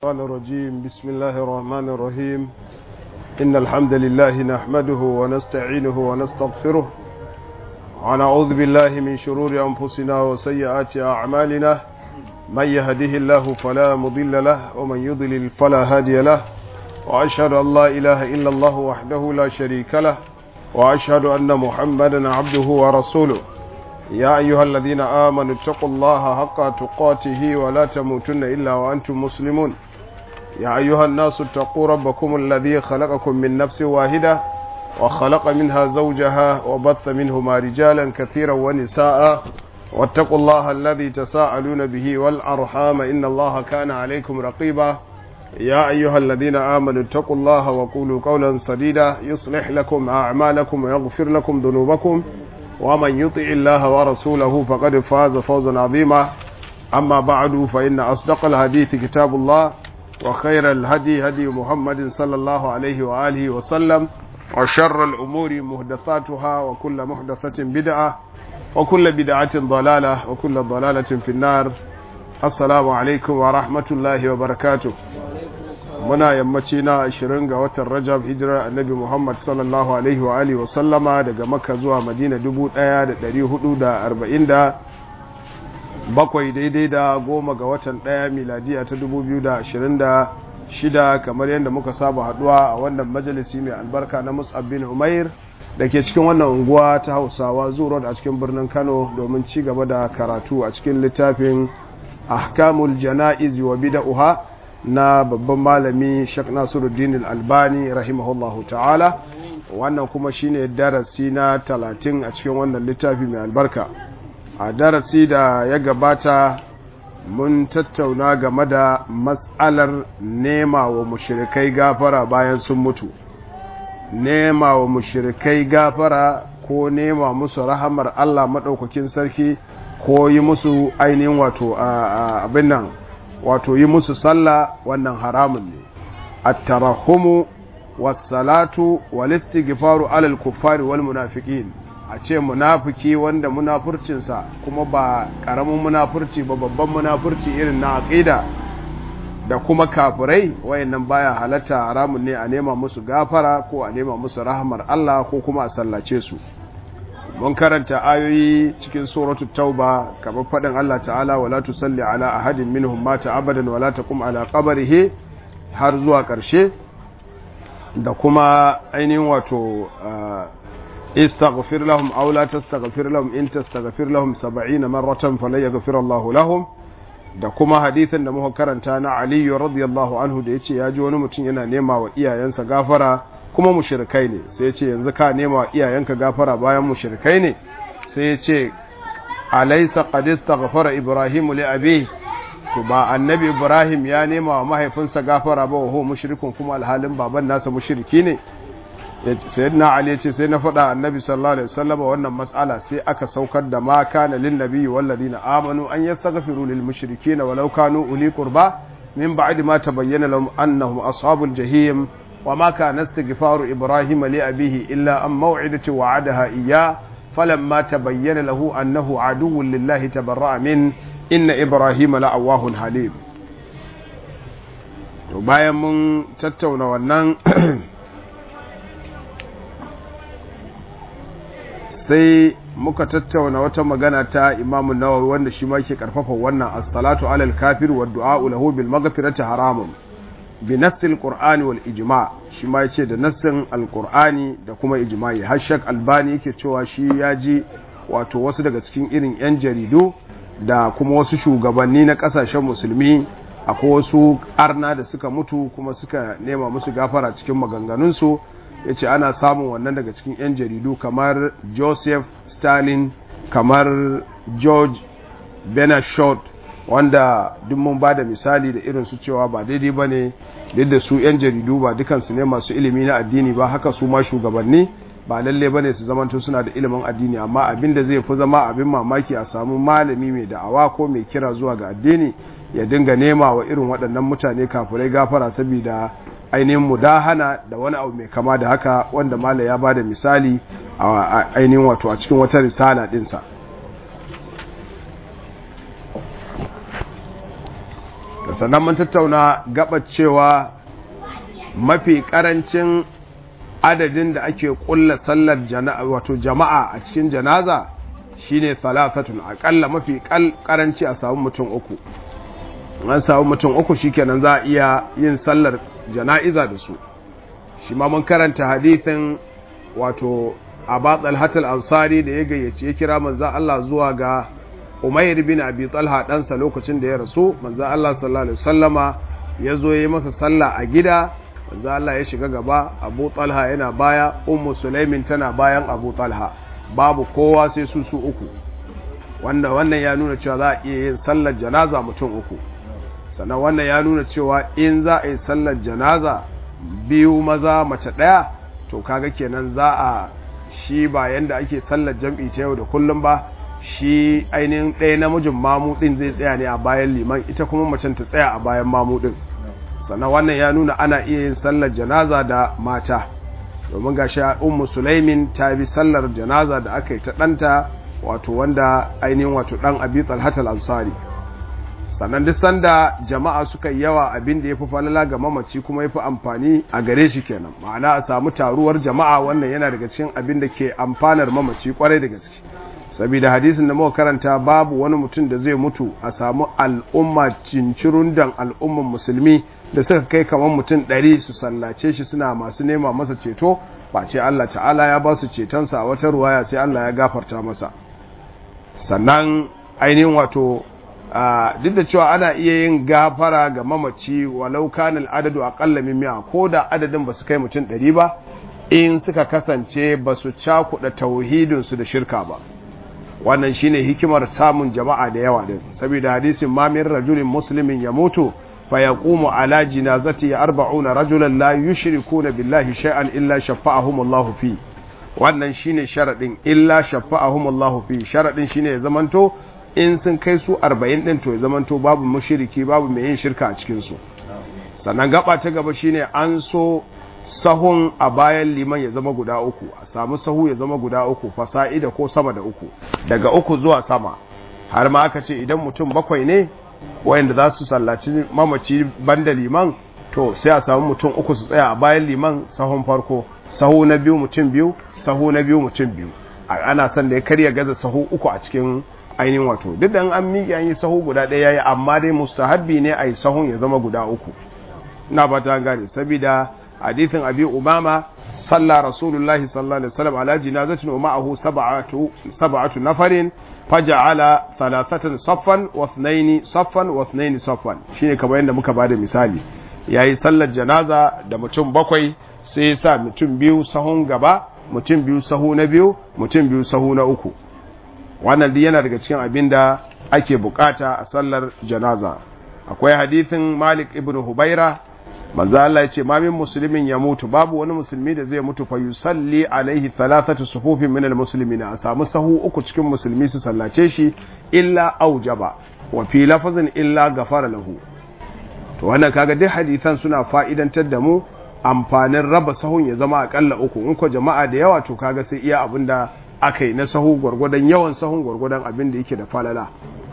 الشيطان الرجيم بسم الله الرحمن الرحيم إن الحمد لله نحمده ونستعينه ونستغفره ونعوذ بالله من شرور أنفسنا وسيئات أعمالنا من يهده الله فلا مضل له ومن يضلل فلا هادي له وأشهد أن لا إله إلا الله وحده لا شريك له وأشهد أن محمدا عبده ورسوله يا أيها الذين آمنوا اتقوا الله حق تقاته ولا تموتن إلا وأنتم مسلمون يا أيها الناس اتقوا ربكم الذي خلقكم من نفس واحدة وخلق منها زوجها وبث منهما رجالا كثيرا ونساء واتقوا الله الذي تساءلون به والأرحام إن الله كان عليكم رقيبا يا أيها الذين آمنوا اتقوا الله وقولوا قولا سديدا يصلح لكم أعمالكم ويغفر لكم ذنوبكم ومن يطع الله ورسوله فقد فاز فوزا عظيما أما بعد فإن أصدق الحديث كتاب الله وخير الهدي هدي محمد صلى الله عليه وآله وسلم وشر الأمور محدثاتها وكل محدثة بدعة وكل بدعة ضلالة وكل ضلالة في النار السلام عليكم ورحمة الله وبركاته muna yammaci na 20 ga watan rajab hijirar annabi muhammad sallallahu alaihi wa alihi wasallama daga makka zuwa madina 1447 daidai da goma ga watan daya miladiya ta 2026 kamar yadda muka saba haduwa a wannan majalisi mai albarka na mus'ab bin umair da ke cikin wannan unguwa ta hausawa zuwa a cikin birnin kano domin ci gaba da karatu a cikin littafin ahkamul jana'iz wa bida'uha na babban malami Sheikh Nasiruddin Al-Albani rahimahullahu ta'ala wannan kuma shine darasi na talatin a cikin wannan littafi mai albarka a darasi da ya gabata mun tattauna game da matsalar nema wa mushrikai gafara bayan sun mutu nema wa mushrikai gafara ko nema musu rahamar Allah madaukakin sarki ko yi musu ainihin wato abin nan wato yi musu sallah wannan haramun ne at-tarahumu was-salatu wal-istighfaru alal kuffari wal munafiqin a ce munafiki wanda munafurcinsa kuma ba karamin munafurci ba babban munafurci irin na aqida da kuma kafirai wayannan baya halatta haramun ne a nema musu gafara ko a nema musu rahmar Allah ko kuma a sallace su mun karanta ayoyi cikin suratul tauba kamar fadin Allah ta'ala wala tusalli ala ahadin minhum mata abadan wala taqum ala qabrihi har zuwa karshe da kuma ainihin wato istaghfir lahum aw la tastaghfir lahum in tastaghfir lahum 70 marratan falan yaghfir Allahu lahum da kuma hadithin da muka karanta na Ali radiyallahu anhu da yace ya ji wani mutum yana nema wa iyayensa gafara kuma mushrikai ne sai ya ce yanzu ka nema wa iyayenka gafara bayan mushrikai ne sai ya ce alaysa qad istaghfara ibrahim li abi to ba annabi ibrahim ya nema wa mahaifinsa gafara ba wa mushrikun kuma alhalin baban nasa mushriki ne sayyidina ali ya ce sai na faɗa annabi sallallahu alaihi wasallam wannan mas'ala sai aka saukar da ma kana lin nabiyyi wal ladina amanu an yastaghfiru lil mushrikeena walau kanu uli qurba min ba'di ma tabayyana lahum annahum ashabul jahim وما كان استغفار إبراهيم لأبيه إلا أن موعدة وعدها إياه فلما تبين له أنه عدو لله تبرأ منه إن إبراهيم لأواه حليم bayan mun tattauna wannan sai muka tattauna wata magana ta imamun nawawi wanda shi ma ke karfafa wannan as-salatu alal kafir wa du'a lahu bil maghfirati haramun bi nassil qur'ani wal ijma shi ma yace da nassin alqur'ani da kuma ijma'i hashak albani yake cewa shi ya ji wato wasu daga cikin irin yan jaridu da kuma wasu shugabanni na kasashen musulmi akwai wasu arna da suka mutu kuma suka nema musu gafara cikin maganganunsu ya ce ana samun wannan daga cikin 'yan jaridu kamar joseph stalin kamar george benashot wanda duk mun ba da misali da irin su cewa ba daidai ba ne duk da su 'yan jaridu ba dukansu ne masu ilimi na addini ba haka su ma shugabanni ba lalle ba ne su zamanto suna da ilimin addini amma abin da zai fi zama abin mamaki a samu malami mai da'awa ko mai kira zuwa ga addini ya dinga nema wa irin waɗannan mutane kafirai gafara saboda ainihin mudahana da wani abu mai kama da haka wanda mala ya ba da misali a ainihin wato a cikin wata risala ɗinsa sannan mun tattauna gabar cewa mafi karancin adadin da ake kulla sallar wato jama'a a cikin janaza shine thalathatun akalla mafi karanci a samu mutum uku an samu mutum uku shikenan za a iya yin sallar jana'iza da su shi ma mun karanta hadithin wato Abu Talhat al-Ansari da ya gayyace ya kira manzo Allah zuwa ga Umayr bin Abi Talha ɗansa lokacin da ya rasu manzo Allah sallallahu alaihi wasallama ya zo yi masa sallah a gida manzo Allah ya shiga gaba Abu Talha yana baya Ummu Sulaimin tana bayan Abu Talha babu kowa sai su su uku wanda wannan ya nuna cewa za a iya yin sallar janaza mutum uku sannan wannan ya nuna cewa in za a yi sallar janaza biyu maza mace ɗaya to kaga kenan za a shi ba yanda ake sallar jam'i ta yau da kullum ba shi ainihin ɗaya namijin mamu ɗin zai tsaya ne a bayan liman ita kuma macen ta tsaya a bayan mamu ɗin sannan wannan ya nuna ana iya yin sallar janaza da mata domin ga sha ummu sulaimin ta bi sallar janaza da aka yi ta ɗanta wato wanda ainihin wato ɗan abi talhatal ansari sannan duk sanda jama'a suka yi yawa abin da ya fi falala ga mamaci kuma ya fi amfani a gare shi kenan ma'ana a samu taruwar jama'a wannan yana daga cikin abin da ke amfanar mamaci kwarai da gaske saboda hadisin da muka karanta babu wani mutum da zai mutu a samu al'umma cincirundan al'umman musulmi da suka kai kamar mutum ɗari su sallace shi suna masu nema masa ceto ba ce Allah ta'ala ya ba su cetonsa a wata ruwaya sai Allah ya gafarta masa sannan ainihin wato duk da cewa ana iya yin gafara ga mamaci walau kanil adadu aqalla min mi'a ko da adadin ba su kai mutum ɗari ba in suka kasance ba su cakuɗa tauhidinsu da shirka ba wannan shine hikimar samun jama'a da yawa din saboda hadisin ma min rajulin muslimin ya mutu fa yaqumu ala jinazati 40 rajulan la yushrikuna billahi shay'an illa shafa'ahum Allah fi wannan shine sharadin illa shafa'ahum Allah fi sharadin shine ya zamanto in sun kai su 40 din to ya zamanto babu mushriki babu mai yin shirka a cikin su sannan gaba ta gaba shine an so sahun a bayan liman ya zama guda uku a samu sahu ya zama guda uku fasa'ida ko sama da uku daga uku zuwa sama har ma aka ce idan mutum bakwai ne wayanda za su sallaci mamaci banda liman to sai a samu mutum uku su tsaya a bayan liman sahun farko sahu na biyu mutum biyu sahu na biyu mutum biyu ana son da ya karya gaza sahu uku a cikin ainihin wato duk da an miƙe an yi sahu guda ɗaya yayi amma dai mustahabbi ne a yi sahun ya zama guda uku ina ba ta gane saboda hadithin abi umama salla rasulullahi sallallahu alaihi wasallam ala jinazatin wa ma'ahu sab'atu sab'atu nafarin faja'ala thalathatan saffan wa ithnaini saffan wa ithnaini saffan shine kamar yadda muka bada misali yayi sallar janaza da mutum bakwai sai ya sa mutum biyu sahun gaba mutum biyu sahu na biyu mutum biyu sahu na uku wannan duk yana daga cikin abin da ake bukata a sallar janaza akwai hadithin malik ibn hubaira manzo Allah ya ce ma min muslimin ya mutu babu wani musulmi da zai mutu fa yusalli alaihi thalathatu sufufin min almuslimina a samu sahu uku cikin musulmi su sallace shi illa aujaba wa fi lafazin illa gafara lahu to wannan kaga duk hadisan suna fa'idantar da mu amfanin raba sahun ya zama akalla uku in ko jama'a da yawa to kaga sai iya abinda aka yi na sahu gwargwadon yawan sahun gwargwadon abin da yake da falala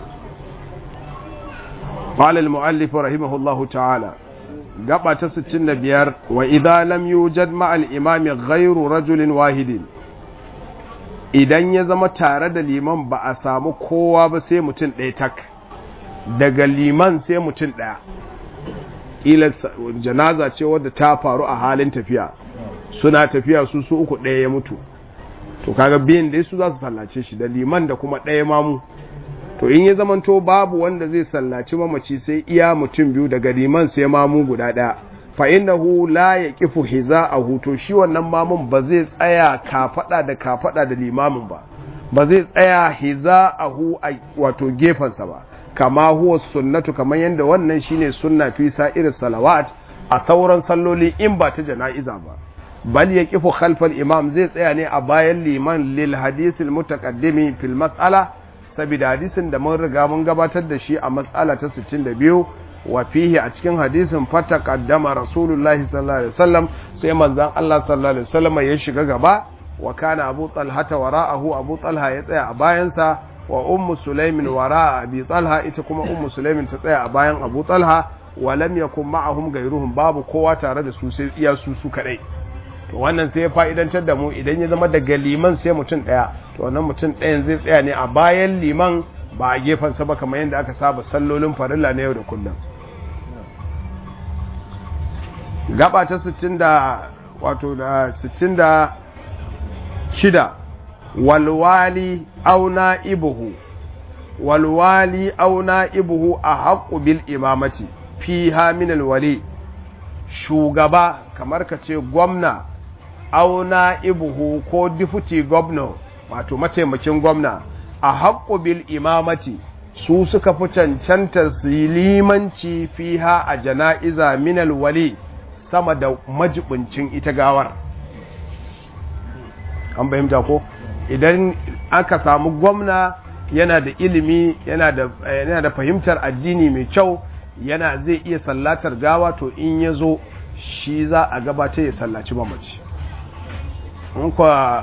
قال المؤلف رحمه الله تعالى gaba ta 65 wa idza lam yujad ma al imam ghayru rajulin wahidin idan ya zama tare da liman ba a samu kowa ba sai mutum ɗaya tak daga liman sai mutum ɗaya ila janaza ce wadda ta faru a halin tafiya suna tafiya su su uku ɗaya ya mutu to kaga biyan da su za su sallace shi da liman da kuma ɗaya mamu to in ya zamanto babu wanda zai sallaci mamaci sai iya mutum biyu daga liman sai mamu guda ɗaya fa innahu la yaqifu hiza'ahu to shi wannan mamun ba zai tsaya kafada da kafada da limamin ba ba zai tsaya hiza'ahu a wato gefansa ba kama huwa sunnatu kamar yadda wannan shine sunna fi sa'ir salawat a sauran salloli in ba ta jana'iza ba bal yaqifu khalfal imam zai tsaya ne a bayan liman lil hadisil mutaqaddimi fil mas'ala saboda hadisin da mun riga mun gabatar da shi a matsala ta 62 wa fihi a cikin hadisin fata qaddama rasulullahi sallallahu alaihi wasallam sai manzon Allah sallallahu alaihi wasallam ya shiga gaba wa kana abu talha wara'ahu abu talha ya tsaya a bayansa wa ummu sulaimin wara'a abi talha ita kuma ummu sulaimin ta tsaya a bayan abu talha wa lam yakun ma'ahum gairuhum babu kowa tare da su sai iya su su kadai to wannan sai ya fa'idantar da mu idan ya zama daga liman sai mutum daya to wannan mutum ɗayan zai tsaya ne a bayan liman ba a gefen sa ba kamar yadda aka saba sallolin farilla na yau da kullum gaba ta 60 da wato da 66 walwali auna ibuhu walwali auna ibuhu a haƙu bil imamati fi haminal wali shugaba kamar ka ce gwamna auna ibuhu ko difuti gwamna wato mataimakin gwamna a haƙu bil imamati su suka fi cancanta su yi limanci fiha a jana'iza minal wali sama da majibincin ita gawar an fahimta ko idan aka samu gwamna yana da ilimi yana da yana da fahimtar addini mai kyau yana zai iya sallatar gawa to in ya zo shi za a gabatar ya sallaci mamaci in kwa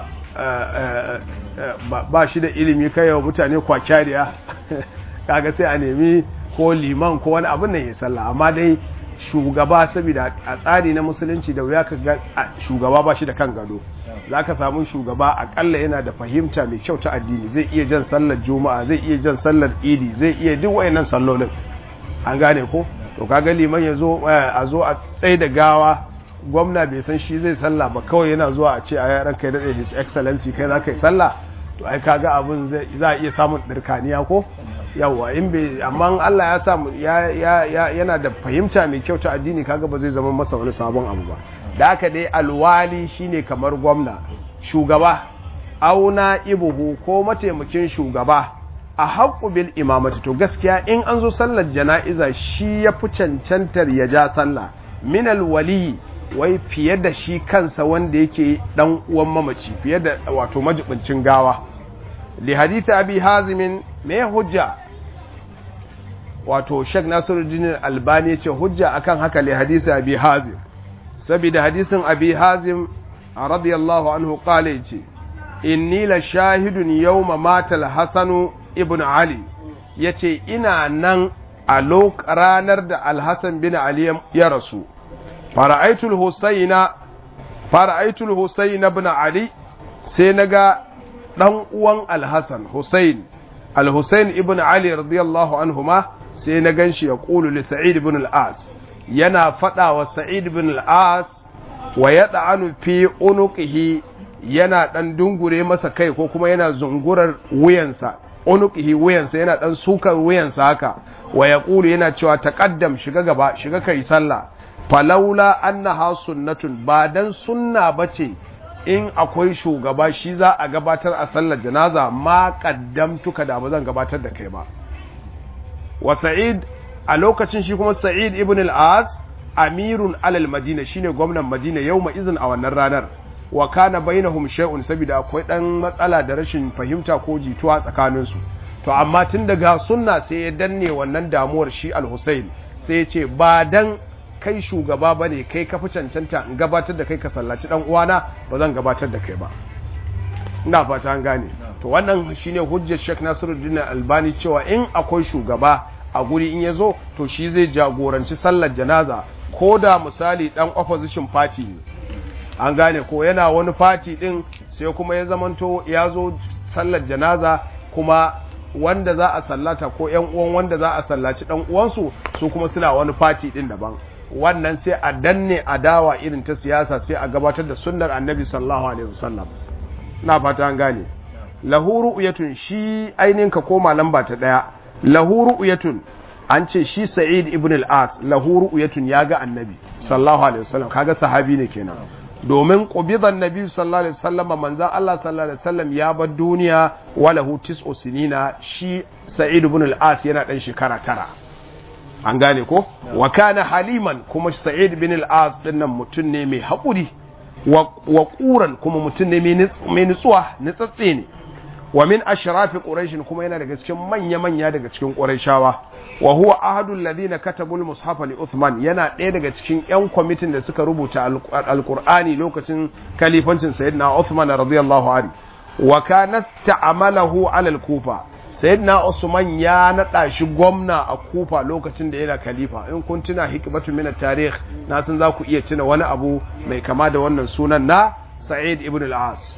ba shi da ilimi kai wa mutane kwakyariya kaga sai a nemi ko liman ko wani abin nan ya salla amma dai shugaba saboda a tsari na musulunci da wuya ka ga shugaba ba shi da kan gado za ka samu shugaba akalla yana da fahimta mai kyau ta addini zai iya jan sallar juma'a zai iya jan sallar idi zai iya duk wayannan sallolin an gane ko to kaga liman ya zo a zo a tsaye da gawa gwamna bai san shi zai sallah ba kawai yana zuwa a ce a yaran kai daɗe his excellency kai za ka yi sallah to ai kaga abin za a iya samun ɗirkaniya ko yawwa in bai amma Allah ya samu yana da fahimta mai kyau ta addini kaga ba zai zama masa wani sabon abu ba da haka dai alwali shine kamar gwamna shugaba auna ibuhu ko mataimakin shugaba a haƙƙu bil imamati to gaskiya in an zo sallar jana'iza shi ya fi cancantar ya ja sallah min alwali wai fiye da shi kansa wanda yake dan uwan mamaci fiye da wato majibincin gawa li hadith abi hazim me hujja wato Sheikh Nasiruddin Albani ce hujja akan haka li hadisi Abi Hazim saboda hadisin Abi Hazim radiyallahu anhu qala yace inni la shahidun yawma matal Hasan ibn Ali yace ina nan a ranar da Al-Hasan bin Ali ya rasu fara'aitul Husayna fara'aitul Husayn ibn Ali sai naga dan uwan Al-Hasan Husayn Al-Husayn ibn Ali radiyallahu anhuma sai na gan shi ya ƙulu li sa'id bin al'as yana faɗa wa sa'id bin al'as wa ya ɗa'anu fi unuqihi yana ɗan dungure masa kai ko kuma yana zungurar wuyansa unuqihi wuyansa yana ɗan sukar wuyansa haka wa ya ƙulu yana cewa taƙaddam shiga gaba shiga kai sallah falaula annaha sunnatun ba dan sunna bace in akwai shugaba shi za a gabatar a sallar janaza ma qaddamtuka da ba zan gabatar da kai ba wa sa'id a lokacin shi kuma sa'id ibn al-as amirun alal madina shine gwamnan madina yawma izin a wannan ranar wa kana bainahum shay'un saboda akwai dan matsala da rashin fahimta ko jituwa tsakanin su to amma tun daga sunna sai ya danne wannan damuwar shi al-husayn sai ya ce ba dan kai shugaba bane kai ka fi cancanta in gabatar da kai ka sallaci dan uwana ba zan gabatar da kai ba ina fata an gane to wannan shine hujjar Sheikh Nasiruddin Albani cewa in akwai shugaba a guri in yazo to shi zai jagoranci sallar janaza ko da misali dan opposition party ne an gane ko yana wani party din sai kuma ya zamanto ya zo sallar janaza kuma wanda za a sallata ko ƴan uwan wanda za a sallaci dan uwansu su kuma suna wani party din daban wannan sai a danne adawa irin ta siyasa sai a gabatar da sunnar annabi sallallahu alaihi wasallam na fata an gane lahu ru'yatun shi ainin ka koma lamba ta daya lahu ru'yatun an ce shi sa'id ibn al-as lahu ru'yatun ya ga annabi sallallahu alaihi wasallam kaga sahabi ne kenan domin qubidan nabi sallallahu alaihi wasallam manzon Allah sallallahu alaihi wasallam ya bar duniya wa lahu tis'u sinina shi sa'id ibn al-as yana dan shekara tara an gane ko wa kana haliman kuma sa'id ibn al-as dinnan mutun ne mai haƙuri wa ƙuran kuma mutum ne mai nutsuwa nutsatse ne wa min ashrafi quraish kuma yana daga cikin manya manya daga cikin quraishawa wa huwa ahadul ladina katabul mushafa li uthman yana ɗaya daga cikin yan kwamitin da suka rubuta alqur'ani lokacin kalifancin sayyidina uthman radiyallahu anhu wa kana ta'amalahu ala al-kufa sayyidina usman ya nada shi gwamna a kufa lokacin da yana khalifa in kun tuna hikmatu min tarikh na san za ku iya tuna wani abu mai kama da wannan sunan na sa'id ibn al-as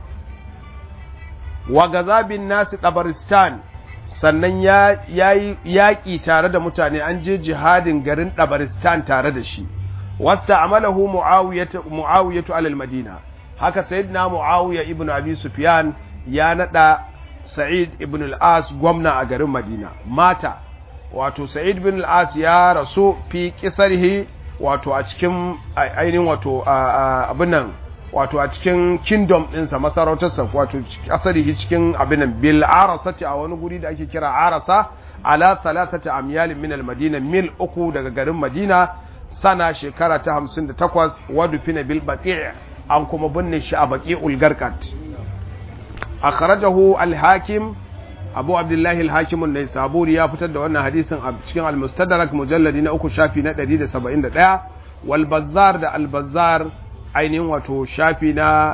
wa gazabin nasi dabaristan sannan ya yi yaƙi tare da mutane an je jihadin garin dabaristan tare da shi wasta amalahu mu'awiyatu alal madina haka sayyidina mu'awiya ibn abi sufyan ya nada sa'id ibn al-as gwamna a garin madina mata wato sa'id ibn al-as ya rasu fi kisarhi wato a cikin ainihin wato abin nan wato a cikin kingdom ɗinsa masarautarsa wato asali cikin abinan bil arasati a wani guri da ake kira arasa ala thalathati amyal min al madina mil uku daga garin madina sana shekara ta 58 wadu fina bil baqi' an kuma binne shi a baqi'ul garqat akhrajahu al hakim abu abdullahi al hakim an saburi ya fitar da wannan hadisin a cikin al mustadrak mujalladi na uku shafi na 171 wal bazzar da al bazzar ainihin wato shafi na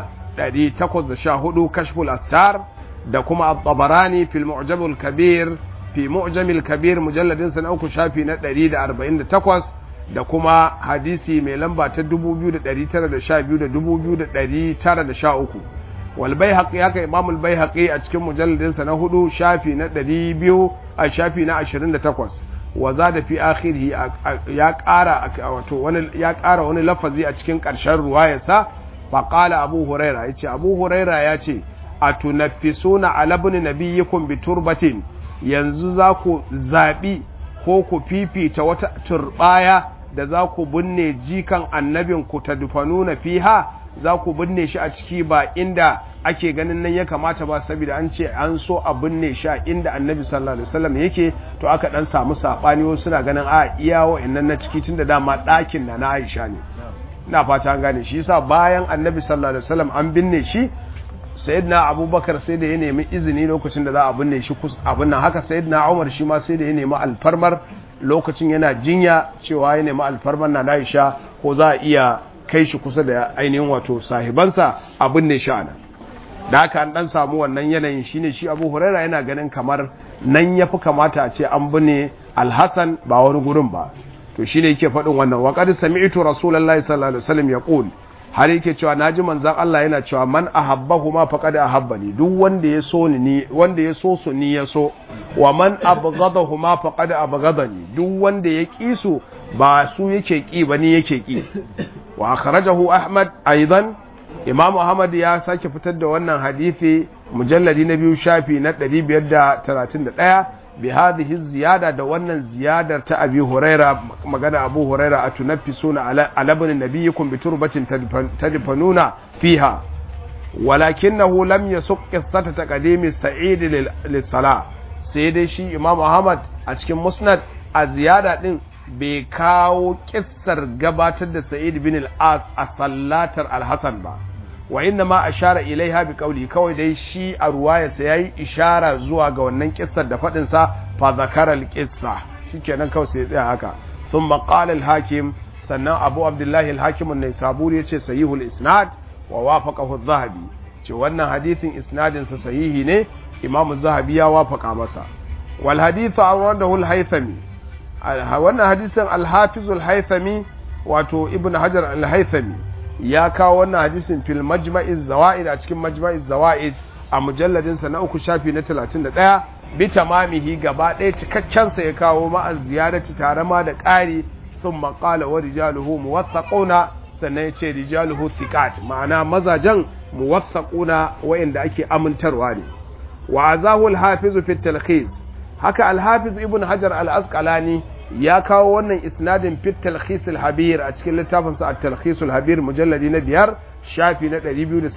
814 kashful astar da kuma at-tabarani fil mu'jamul kabir fi mu'jamil kabir mujalladin sa na uku shafi na 148 da kuma hadisi mai lamba ta 2912 da 2913 wal baihaqi haka imam al baihaqi a cikin mujalladin sa na hudu shafi na 200 a shafi na 28 wa zada fi akhirhi ya ƙara wato wani ya ƙara wani lafazi a cikin ƙarshen ruwayarsa fa qala abu huraira yace abu huraira yace atunaffisuna ala ibn nabiyyikum bi turbatin yanzu za ku zabi ko ku fifita wata turbaya da za ku binne jikan annabin ku tadfanuna fiha za ku binne shi a ciki ba inda ake ganin nan ya kamata ba saboda an ce an so a binne shi a inda annabi sallallahu alaihi wasallam yake to aka dan samu sabani wasu suna ganin a iya wa'annan na ciki tunda dama ɗakin na na Aisha ne ina fata an gane shi yasa bayan annabi sallallahu alaihi wasallam an binne shi sayyidina abubakar sai da ya nemi izini lokacin da za a binne shi abin nan haka sayyidina umar shi ma sai da ya nemi alfarmar lokacin yana jinya cewa ya nemi alfarmar na Aisha ko za a iya kai shi kusa da ainihin wato sahibansa a binne shi anan da haka an dan samu wannan yanayin shine shi Abu Huraira yana ganin kamar nan yafi kamata a ce an binne Al-Hasan ba wani gurin ba to shine yake faɗin wannan wa qad sami'tu rasulullahi sallallahu alaihi wasallam yaqul har yake cewa naji manzon Allah yana cewa man ahabbahu ma faqad ahabbani duk wanda ya so ni wanda ya so su ni ya so wa man abghadahu ma faqad abghadani duk wanda ya ki su ba su yake ki ba ni yake ki wa akhrajahu ahmad aidan imam ahmad ya sake fitar da wannan hadisi mujalladi na biyu shafi na 531 bi hadhihi ziyada da wannan ziyadar ta abi huraira magana abu huraira atunaffisuna ala ala ibn nabiyikum bi turbatin tadfanuna fiha walakinahu lam yasuq qissata taqdimi sa'id lis-salah sai dai shi imam ahmad a cikin musnad a ziyada din bai kawo kissar gabatar da sa'id bin al-as a sallatar al-hasan ba wa inna ma ashara ilaiha bi qawli kawai dai shi a ruwayarsa yayi ishara zuwa ga wannan kissar da fadin sa fa zakara al-qissa shikenan kawai sai tsaya haka thumma qala al-hakim sannan abu abdullahi al-hakim an-naisaburi yace sahihul isnad wa wafaqahu adh-dhahabi ce wannan hadithin isnadin sa sahihi ne imamu zahabi ya wafaka masa wal hadithu awradahu al-haythami wannan hadisin al-hafiz al-haythami wato ibn hajar al-haythami ya kawo wannan hadisin fil majma'iz zawaid a cikin majma'iz zawaid a mujalladin sa na uku shafi na 31 bi tamamihi gaba ɗaya cikakken sa ya kawo ma'a ziyarati tare ma da ƙari thumma qala wa rijaluhu muwaththaquna sannan ya ce rijaluhu thiqat ma'ana mazajen muwaththaquna wa'inda ake amintarwa ne wa azahu al-hafiz fi talkhis haka al-hafiz ibn hajar al-asqalani ya kawo wannan isnadin fit talkhis al-habir a cikin littafin sa at-talkhis al-habir mujalladi na biyar shafi na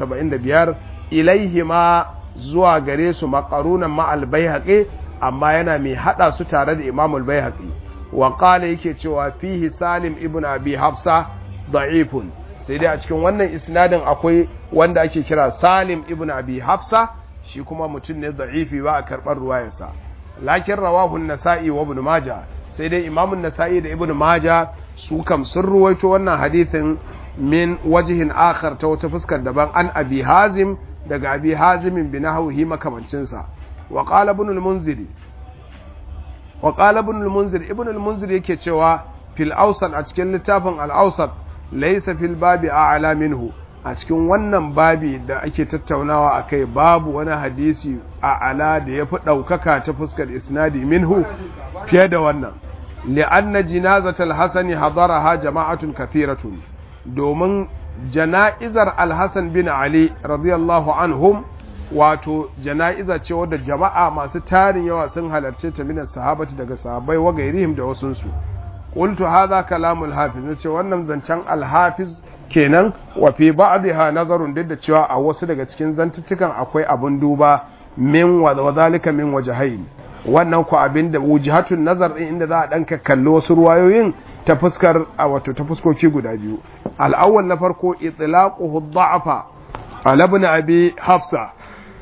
275 ilaihi ma zuwa gare su maqarunan ma al-baihaqi amma yana mai hada su tare da imam al-baihaqi wa qala yake cewa fihi salim ibn abi hafsa da'ifun sai dai a cikin wannan isnadin akwai wanda ake kira salim ibn abi hafsa shi kuma mutum ne da'ifi ba a karɓar ruwayarsa lakin rawahu an-nasa'i wa ibn majah sai dai imamun nasa'i da ibn maja su kam sun ruwaito wannan hadithin min wajihin akhar ta wata fuskar daban an abi hazim daga abi hazimin bi nahwihi makamancinsa wa qala ibn al-munziri wa qala ibn al-munzir ibn al-munzir yake cewa fil awsat a cikin littafin al-awsat laysa fil babi a'la minhu a cikin wannan babi da ake tattaunawa akai babu wani hadisi a ala da yafi daukaka ta fuskar isnadi minhu fiye da wannan li'anna jinazatal hasani hadaraha jama'atun kathiratun domin jana'izar al-hasan bin ali radiyallahu anhum wato jana'iza ce wadda jama'a masu tarin yawa sun halarce ta minas sahabati daga sahabbai wa gairihim da wasunsu qultu hadha kalamul hafiz nace wannan zancen al-hafiz kenan wa fi ba'dha nazarun duk da cewa a wasu daga cikin zantuttukan akwai abun duba min wa zalika min wajhayn wannan ku abin da wujihatun nazar din inda za a dan kallo wasu ruwayoyin ta fuskar a wato ta fuskoki guda biyu al-awwal na farko itlaquhu dha'fa ala ibn abi hafsa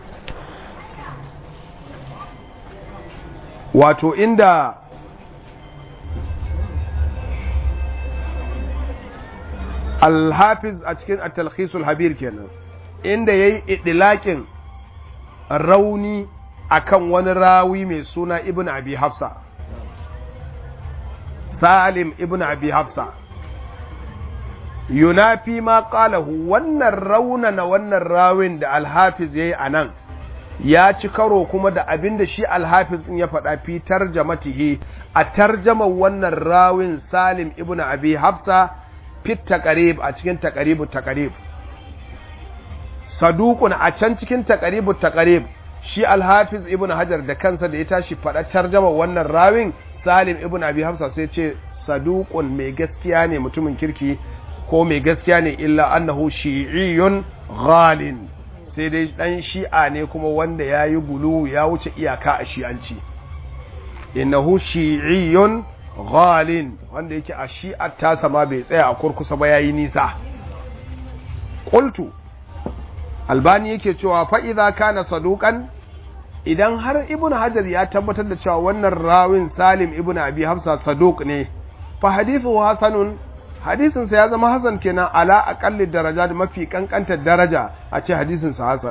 wato inda alhafiz a cikin at-talkhisul habir kenan inda yayi idlaqin rauni akan wani rawi mai suna ibn abi hafsa salim ibn abi hafsa yunafi ma qalahu wannan raunana wannan rawin da alhafiz yayi anan ya ci karo kuma da abin da shi alhafiz in ya faɗa fi tarjamatihi a tarjamar wannan rawin salim ibn abi hafsa fit taqrib a cikin taqribu taqrib saduqun a can cikin taqribu taqrib shi alhafiz ibn hajar da kansa da ya tashi faɗa tarjamar wannan rawin salim ibn abi hafsa sai ce saduqun mai gaskiya ne mutumin kirki ko mai gaskiya ne illa annahu shi'iyyun ghalin sai dai dan shi'a ne kuma wanda ya yi gulu ya wuce iyaka a shi'anci innahu shi'iyyun ghalin wanda yake a shi'ar tasa ma bai tsaya a kurkusa ba yayi nisa qultu albani yake cewa fa idza kana saduqan idan har ibn hajar ya tabbatar da cewa wannan rawin salim ibn abi hafsa saduq ne fa hadithu hasanun hadisinsa ya zama hasan kenan ala aqalli daraja da mafi kankantar daraja a ce hadisinsa hasan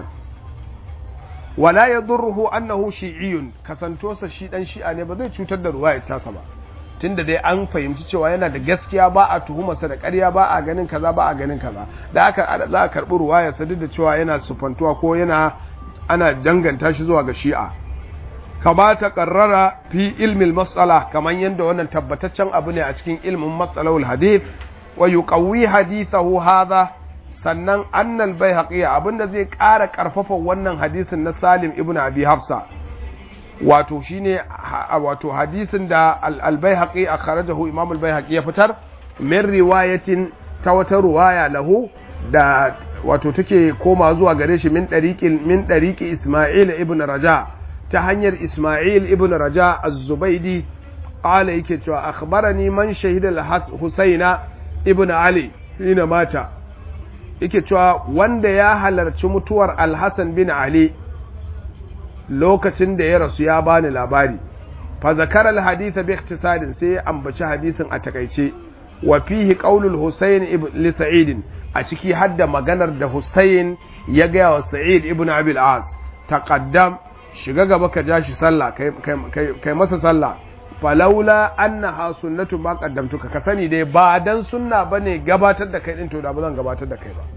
wala yadurruhu annahu shi'iyyun kasantosa shi dan shi'a ne ba zai cutar da ruwayar tasa ba tunda dai an fahimci cewa yana da gaskiya ba a tuhumarsa da ƙarya ba a ganin kaza ba a ganin kaza da aka za a karɓi ruwayar sa duk da cewa yana sufantuwa ko yana ana danganta shi zuwa ga shi'a kama ta karrara fi ilmin matsala kamar yadda wannan tabbataccen abu ne a cikin ilmin matsalawul hadith wa yuqawwi hadithahu hadha sannan annal baihaqi abinda zai ƙara ƙarfafa wannan hadisin na Salim ibn Abi Hafsa wato shine wato hadisin da al-baihaqi akhrajahu Imam al-baihaqi ya fitar min riwayatin ta wata ruwaya lahu da wato take koma zuwa gare shi min dariqil min dariqi Isma'il ibn Raja' ta hanyar Ismail ibn Raja az-Zubaidi qala yake cewa akhbarani man shahida al-Husaina ibn Ali hina mata yake cewa wanda ya halarci mutuwar Al-Hasan bin Ali lokacin da ya rasu ya bani labari fa zakara al-hadith bi ikhtisarin sai ya ambaci hadisin a takaice wa fihi qaulul Husayn ibn li Sa'id a ciki hadda maganar da Husayn ya ga wa Sa'id ibn Abi al-As taqaddam shiga gaba ka ja shi sallah kai masa sallah falaula annaha sunnatu ma qaddamtuka ka sani dai ba dan sunna bane gabatar da kai din to da ba zan gabatar da kai ba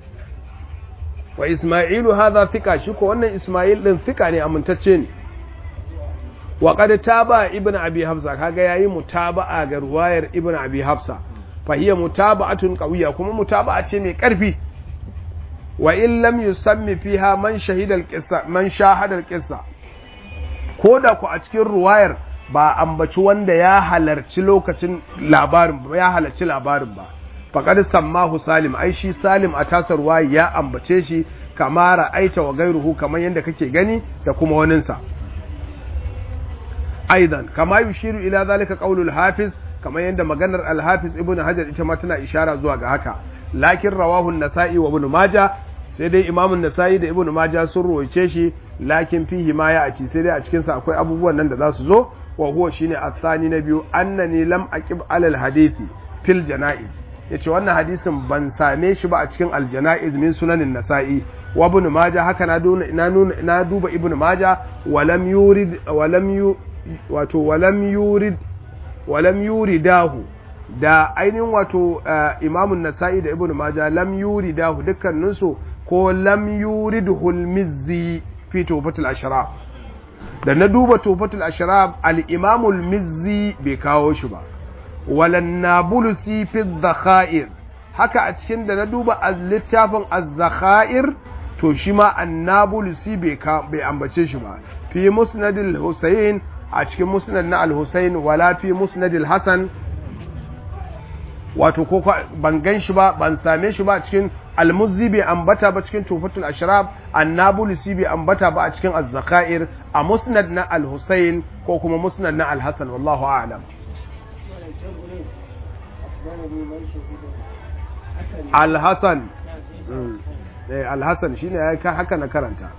wa isma'ilu hadha thika shi ko wannan isma'il din thika ne amintacce ne wa qad taba ibn abi hafsa kaga yayi mutaba'a ga ruwayar ibn abi hafsa fa hiya mutaba'atun qawiyya kuma mutaba'a ce mai karfi wa in lam yusammi fiha man shahida al-qissa man shahada al-qissa ko da ku a cikin ruwayar ba ambaci wanda ya halarci lokacin labarin ba ya halarci labarin ba faqad sammahu salim ai shi salim a tasar ruwaya ya ambace shi kama ra'aita wa gairuhu kamar yadda kake gani da kuma waninsa aidan kama yushiru ila zalika qaulul hafiz kamar yadda maganar al-hafiz ibnu hajar ita ma tana ishara zuwa ga haka lakin rawahu an-nasa'i wa ibnu majah sai dai imamun nasa'i da ibnu majah sun ruwaice shi lakin fihi ma ya aci sai dai a cikin sa akwai abubuwan nan da za su zo wa huwa shine athani na biyu annani lam aqib alal hadisi fil janaiz yace wannan hadisin ban same shi ba a cikin al janaiz min sunanin nasa'i wa ibn majah haka na na na duba ibn majah walam yurid walam yu wato walam yurid walam yuridahu da ainihin wato imamun nasa'i da ibn majah lam yuridahu dukkaninsu ko lam yuridhu al-mizzi fi tufatul ashraf da na duba tufatul ashraf al-imam al-mizzi bai kawo shi ba walan nabulusi fi dhakhair haka a cikin da na duba littafin az-zakhair to shi ma annabulusi bai bai ambace shi ba fi musnadil husayn a cikin musnad na al-husayn wala fi musnadil hasan wato ko ban gan shi ba ban same shi ba a cikin almuzzi bai ambata ba cikin tufatul ashraf annabulusi bai ambata ba a cikin az-zakhair a musnad na al-husayn ko kuma musnad na al-hasan wallahu a'lam al-hasan eh al-hasan shine ya haka na karanta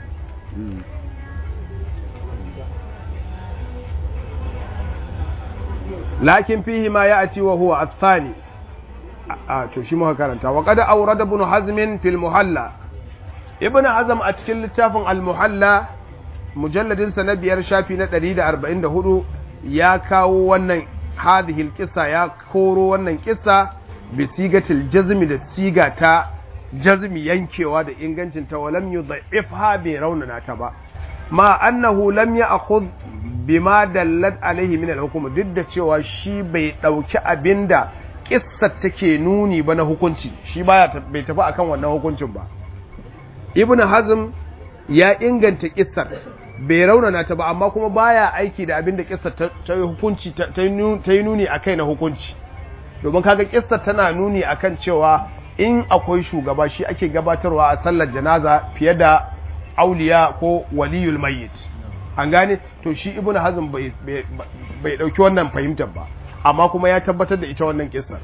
lakin fihi ma ya'ti wa huwa ath-thani a to shi muka karanta wa qad awrada ibn hazm fil muhalla ibn hazm a cikin littafin al-muhalla mujalladin sa na biyar shafi na 144 ya kawo wannan hadhihi al-qissa ya koro wannan kissa bi sigatil jazmi da siga ta jazmi yankewa da ingancin ta walam yudha'ifha bi raunana ta ba ma annahu lam ya'khudh bima dallat alaihi min al-hukm duk da cewa shi bai dauki abinda kissar take nuni ba na hukunci shi baya bai tafi akan wannan hukuncin ba ibn hazm ya inganta kissar bai raunana ta ba amma kuma baya aiki da abinda kissar ta yi hukunci ta yi nuni akai na hukunci domin kaga kissar tana nuni akan cewa in akwai shugaba shi ake gabatarwa a sallar janaza fiye da auliya ko waliyul mayyit an gane to shi ibnu hazm bai bai dauki wannan fahimtar ba amma kuma ya tabbatar da ita wannan kissar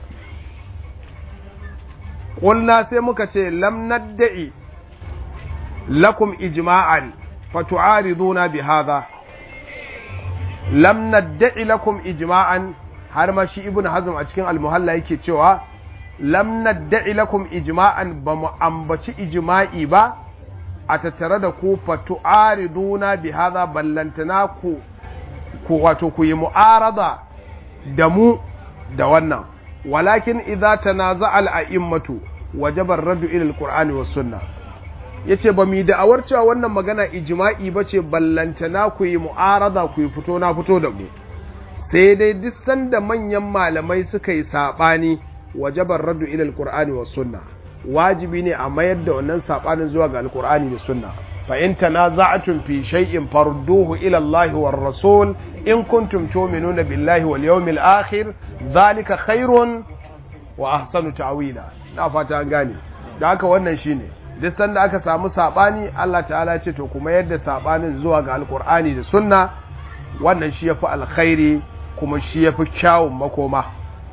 qulna sai muka ce lam nadda'i lakum ijma'an fatu'ariduna bi hadha lam nadda'i lakum ijma'an har ma shi ibnu hazm a cikin al-muhalla yake cewa lam nadda'i lakum ijma'an ba mu ambaci ijma'i ba a tattare da ku fatu'ariduna bi hadha ballantana ku ku wato ku yi mu'arada da mu da wannan walakin idza tanaza'a al-a'immatu wajaba ar-raddu ila al-qur'ani was sunnah yace ba mu da'awar cewa wannan magana ijma'i bace ballantana ku yi mu'arada ku yi fito na fito da mu sai dai duk sanda manyan malamai suka yi sabani wajaba ar-raddu ila al-qur'ani was sunnah wajibi ne a mayar da wannan sabanin zuwa ga alkur'ani da sunna fa in tanaza'tum fi shay'in farduhu ila Allah war rasul in kuntum tu'minuna billahi wal yawmil akhir zalika khairun wa ahsanu ta'wila na fata an gane da haka wannan shine duk sanda aka samu sabani Allah ta'ala ce to kuma yadda sabanin zuwa ga alkur'ani da sunna wannan shi yafi alkhairi kuma shi yafi kyawun makoma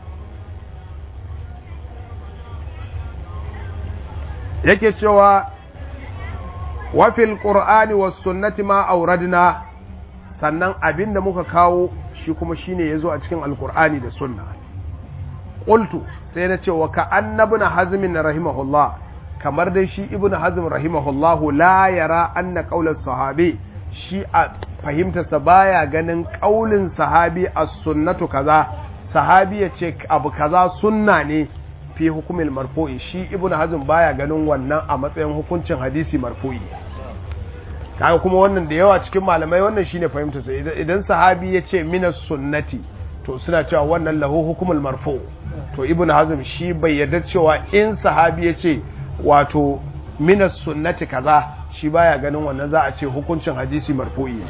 yake cewa wafil ƙur'ani wa sunnati ma auradna sannan abin da muka kawo shi kuma shine ya zo a cikin alƙur'ani da sunna ƙultu sai na ce wa ka annabi na hazmin rahimahullah kamar dai shi ibn hazm rahimahullahu la yara anna qaular sahabi shi a fahimtarsa baya ganin ƙaulin sahabi as-sunnatu kaza sahabi ya ce abu kaza sunna ne fi hukumin marfu'i shi ibnu hazm baya ganin wannan a matsayin hukuncin hadisi marfu'i kaga kuma wannan da yawa cikin malamai wannan shine fahimta sa idan sahabi ya ce minas sunnati to suna cewa wannan lahu hukumul marfu to ibnu hazm shi bai yarda cewa in sahabi ya ce wato minas sunnati kaza shi baya ganin wannan za a ce hukuncin hadisi marfu'i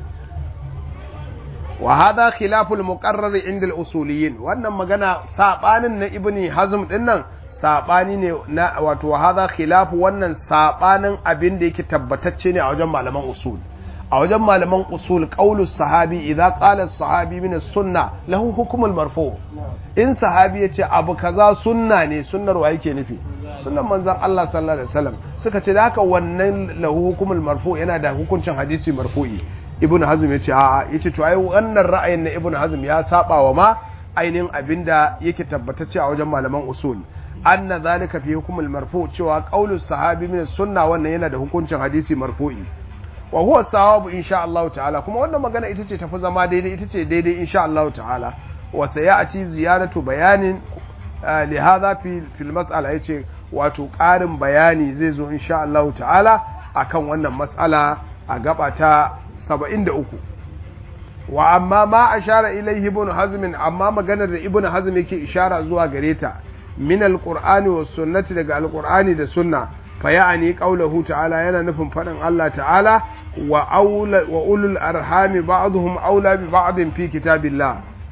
wa hada khilaful muqarrar inda al-usuliyin wannan magana sabanin na ibni hazm dinnan sabani ne na wato hada khilafu wannan sabanin abin da yake tabbatacce ne a wajen malaman usul a wajen malaman usul qaulu sahabi idza qala sahabi min as-sunna lahu hukmul marfu in sahabi yace abu kaza sunna ne sunnar wa yake nufi sunnan manzon Allah sallallahu alaihi wasallam suka ce da haka wannan lahu hukmul marfu yana da hukuncin hadisi marfu'i ibn hazm ya ce a'a ya ce to ai wannan ra'ayin na ibn hazm ya saba wa ma ainihin abinda yake tabbatacce a wajen malaman usul anna zalika fi hukumul marfu cewa qaulus sahabi min sunna wannan yana da hukuncin hadisi marfu'i wa huwa sawabu insha Allah ta'ala kuma wannan magana ita ce tafi zama daidai ita ce daidai insha Allah ta'ala wa sayati ziyaratu bayanin li hadha fi fil mas'ala yace wato ƙarin bayani zai zo insha Allah ta'ala akan wannan mas'ala a gaba ta 73 wa amma ma ashara ilaihi ibn hazm amma maganar da ibn hazm yake ishara zuwa gare ta min alqur'ani was sunnati daga alqur'ani da sunna fa ya'ani qawluhu ta'ala yana nufin fadin Allah ta'ala wa aula wa ulul arhami ba'dhum aula bi ba'din fi kitabillah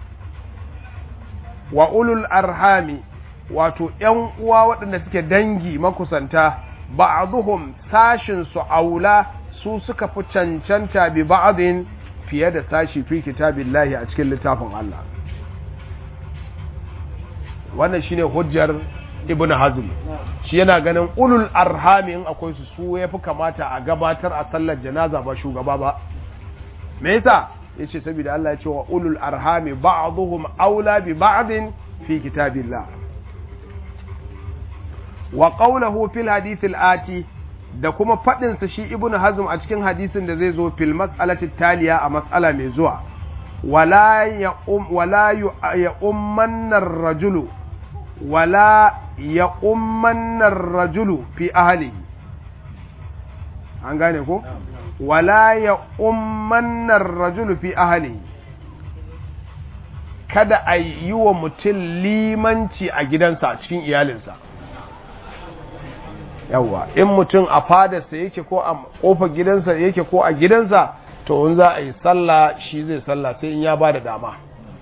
wa ulul arhami wato ‘yan uwa waɗanda suke dangi makusanta ba'aduhum sashin su aula su suka fi cancanta bi ba'adin fiye da sashi fi kitabillahi a cikin littafin Allah wannan shine hujjar ibn hazm shi yana ganin ulul arhami in akwai su su yafi kamata a gabatar a sallar janaza ba shugaba ba me yasa yace saboda Allah ya ce wa ulul arhami ba'dhum aula bi ba'din fi kitabillah wa qawluhu fil hadith ati da kuma fadin sa shi ibnu hazm a cikin hadisin da zai zo fil mas'alati taliya a mas'ala mai zuwa wala ya um wala ya ummanna rajulu wala ya ummanna rajulu fi ahlihi an gane ko wala ya ummanna rajulu fi ahlihi kada a yi wa mutum limanci a gidansa a cikin iyalinsa yawwa in mutum a fadarsa yake ko a kofar gidansa yake ko a gidansa to in za a yi sallah shi zai sallah sai in ya ba da dama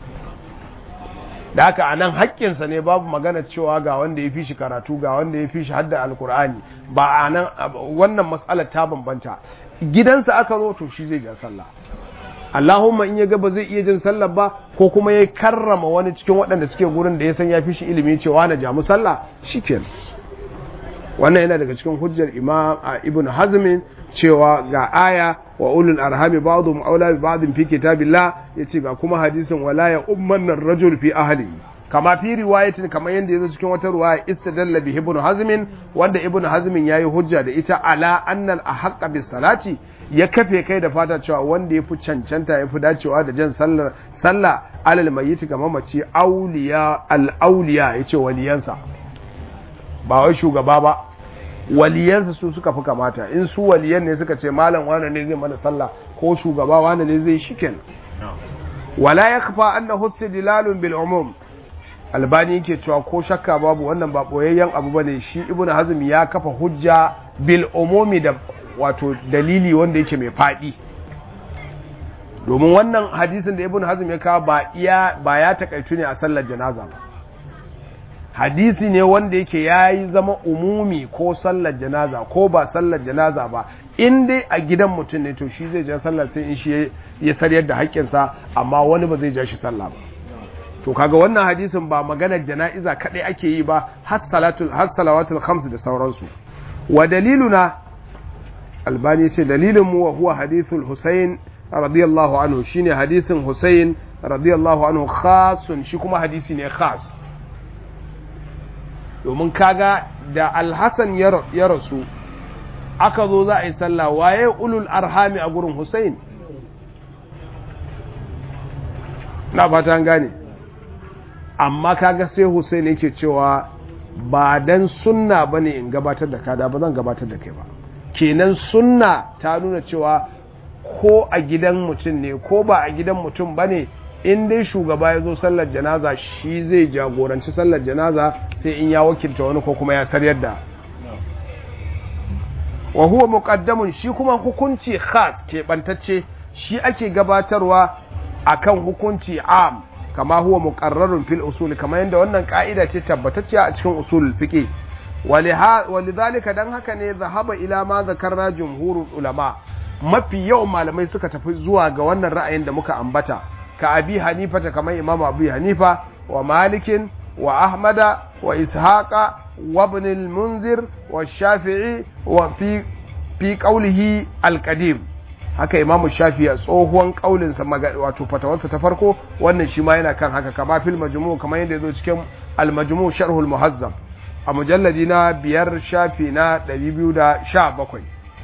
da haka anan haƙƙinsa ne babu magana cewa ga wanda ya fi shi karatu ga wanda ya fi shi hadda alkur'ani ba a nan wannan matsalar ta bambanta gidansa aka zo to shi zai ja sallah Allahumma in ya ga ba zai iya jin sallah ba ko kuma ya karrama wani cikin waɗanda suke gurin da ya san ya fi shi ilimi cewa na jamu sallah shikenan wannan yana daga cikin hujjar imam ibn hazmin cewa ga aya wa ulul arhami ba'dhum aula bi ba'dhin fi kitabillah yace ga kuma hadisin wala ya umman ar-rajul fi ahli kama fi riwayatin kamar yanda yazo cikin wata riwaya istadalla bi ibn hazmin wanda ibn hazmin yayi hujja da ita ala annal ahqqa bis salati ya kafe kai da fata cewa wanda yafi cancanta yafi dacewa da jan sallar sallah alal mayyit ga mamaci auliya al auliya yace waliyansa ba wai shugaba ba waliyansa su suka fi kamata in su waliyan ne suka ce malam wane ne zai mana sallah ko shugaba wane ne zai shiken wala ya kafa anna husti dilalun bil umum albani yake cewa ko shakka babu wannan ba boyayyen abu bane shi ibnu hazm ya kafa hujja bil umumi da wato dalili wanda yake mai fadi domin wannan hadisin da ibnu hazm ya kawo ba iya ba ya takaitu ne a sallar janaza ba hadisi ne wanda yake ya yi zama umumi ko sallar janaza ko ba sallar janaza ba in dai a gidan mutum ne to shi zai ja sallar sai in shi ya saryar da haƙƙinsa amma wani ba zai ja shi sallah ba to kaga wannan hadisin ba maganar jana'iza kaɗai ake yi ba har salatul har salawatul khams da sauransu wa daliluna albani ce dalilin mu wa huwa hadithul husayn radiyallahu anhu shine hadisin husayn radiyallahu anhu khasun shi kuma hadisi ne khas domin kaga da alhassan ya rasu aka zo za a yi sallah waye ulul arhami a gurin Hussein na fata gane amma kaga sai Hussein yake cewa ba dan sunna bane in gabatar da kada ba zan gabatar da kai ba kenan sunna ta nuna cewa ko a gidan mutum ne ko ba a gidan mutum bane in dai shugaba ya zo sallar janaza shi zai jagoranci sallar janaza sai in ya wakilta wani ko kuma ya saryar da wa huwa muqaddamun shi kuma hukunci khas keɓantacce shi ake gabatarwa akan hukunci am kama huwa muqarrarun fil usul kama yadda wannan ka'ida ce tabbatacce a cikin usul fiqh walidhalika dan haka ne zahaba ila ma zakarna jumhurul ulama mafi yawan malamai suka tafi zuwa ga wannan ra'ayin da muka ambata ka abi hanifa ta kamar imam abu hanifa wa malikin wa ahmada wa ishaqa wa ibn al-munzir wa shafi'i wa fi fi qawlihi al-qadim haka imam shafi'i a tsohuwan kaulin sa wato fatawarsa ta farko wannan shi ma yana kan haka kama fil majmu' kamar yadda yazo cikin al-majmu' sharh al-muhazzab a mujalladi na biyar shafi na 217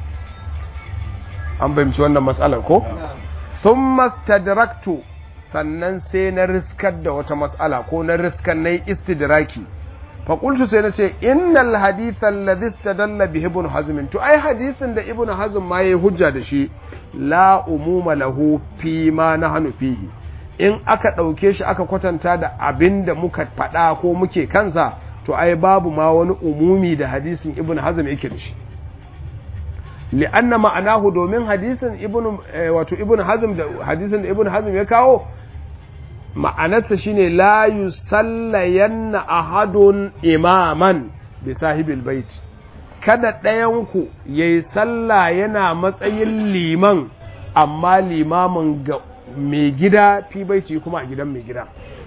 an fahimci wannan matsalar ko sun mastadraktu sannan sai na riskar da wata matsala ko na riskar na yi istidraki faƙultu sai na ce innal hadithan ladis ta dalla bi ibn hazmin to ai hadisin da ibn hazm ma yayi hujja da shi la umuma lahu fi ma nahnu fihi in aka ɗauke shi aka kwatanta da abin da muka faɗa ko muke kansa to ai babu ma wani umumi da hadisin ibn hazm yake da shi li'anna ma'anahu domin hadisin ibn wato ibn hazm da hadisin da ibn hazm ya kawo ma'anarsa shine la yusallayanna ahadun imaman bi sahibil bait kada ɗayan ku yayi sallah yana matsayin liman amma limamin ga mai gida fi baiti kuma a gidan mai gida